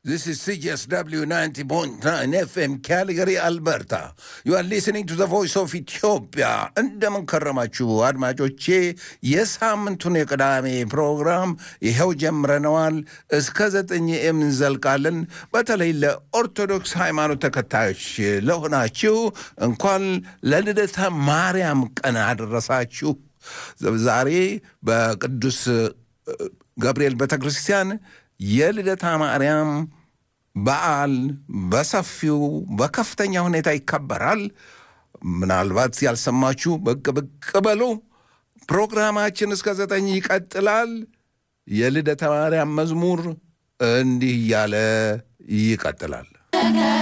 This is CSW 90.9 FM Calgary, Alberta. You are listening to the voice of Ethiopia. እንደምን ከረማችሁ አድማጮቼ። የሳምንቱን የቅዳሜ ፕሮግራም ይኸው ጀምረነዋል። እስከ ዘጠኝ እንዘልቃለን። በተለይ ለኦርቶዶክስ ሃይማኖት ተከታዮች ለሆናችሁ እንኳን ለልደታ ማርያም ቀን አደረሳችሁ። ዛሬ በቅዱስ ገብርኤል ቤተ ክርስቲያን የልደታ ማርያም በዓል በሰፊው በከፍተኛ ሁኔታ ይከበራል። ምናልባት ያልሰማችሁ ብቅ ብቅ በሉ። ፕሮግራማችን እስከ ዘጠኝ ይቀጥላል። የልደታ ማርያም መዝሙር እንዲህ እያለ ይቀጥላል።